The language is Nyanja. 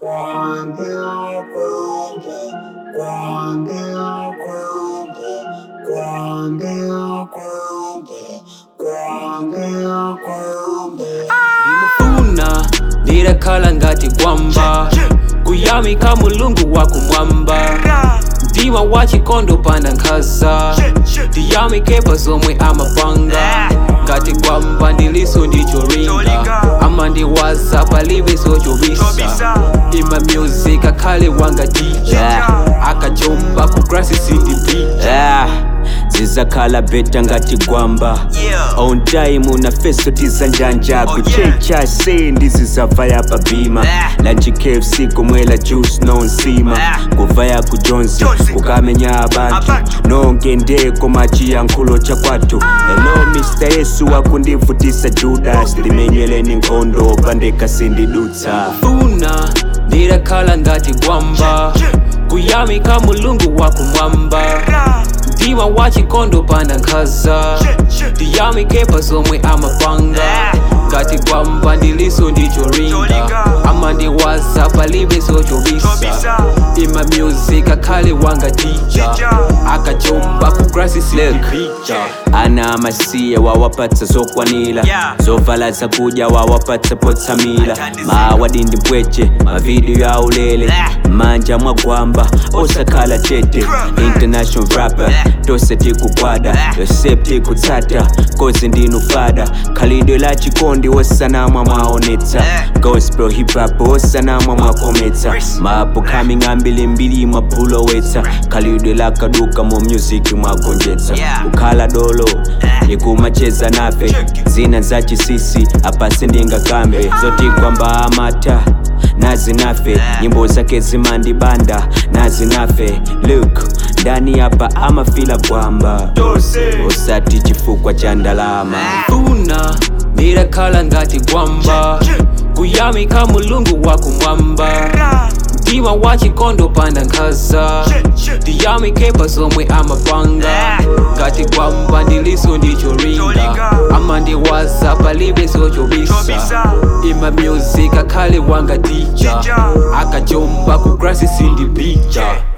ndimufuna ndirakhala ngati gwamba kuyamika mulungu wakumwamba mtima wa chikondo pana nkhaza ndiyamikepa zomwe amapanga ngati gwamba ndiliso ndicholinga amandiwaza palibe sochobisa ima music akhale wanga dija Yeah. akajomba ku grasi sindipija Ah, zizakhala beta ngati gwamba on time na feso tizanjanja kuchecha se ndizizavaya pabima lanchi kfc kumwela juice nonsima kuvaya ku jones kukamenya abantu nongendeko machiyankhulo chakwatu hello mr yesu wakundivutisa judas limenyeleni nkhondo pandeka sindidutsa funa ndirakhala ngati gwamba kuyamika mulungu wakumwamba mtima wa chikondo pana nkhaza ndiyamikepa zomwe amapanga ngati gwamba ndiliso ndicholinga amandiwaza palibe sochobisa ima music akhale wanga dija akajomba ku grasi sindipija ana amasiye wawapatsa zokwanira zovala zakudya wawapatsa potsamira mawadindi mpweche mavidiyo aulele manja mwagwamba osakhala chete international rapper tose tikukwada yose tikutsata kozi ndinufada khalidwe la chikondi osanamwa mwaonetsa gospel hip hop osanamwa mwakometsa mapo coming ambilimbili mwapulowetsa khalidwe la kaduka mu music mwagonjetsa kukhala dolo nikumacheza nafe zina za chisisi apasi ndingakambe zotikwamba amata nazi nafe nyimbo zake zimandibanda nazi nafe luk ndani hapa amafila kwamba usati chifukwa cha ndalama funa ndirakhala ngati gwamba kuyamika mulungu wakumwamba mtima wa chikondo pana nkhaza ndiyamikepa zomwe amapanga ngati gwamba ndiliso ndicholinga amandiwaza palibe sochobisa ima music akhale wanga dija akajomba ku grasi sindipija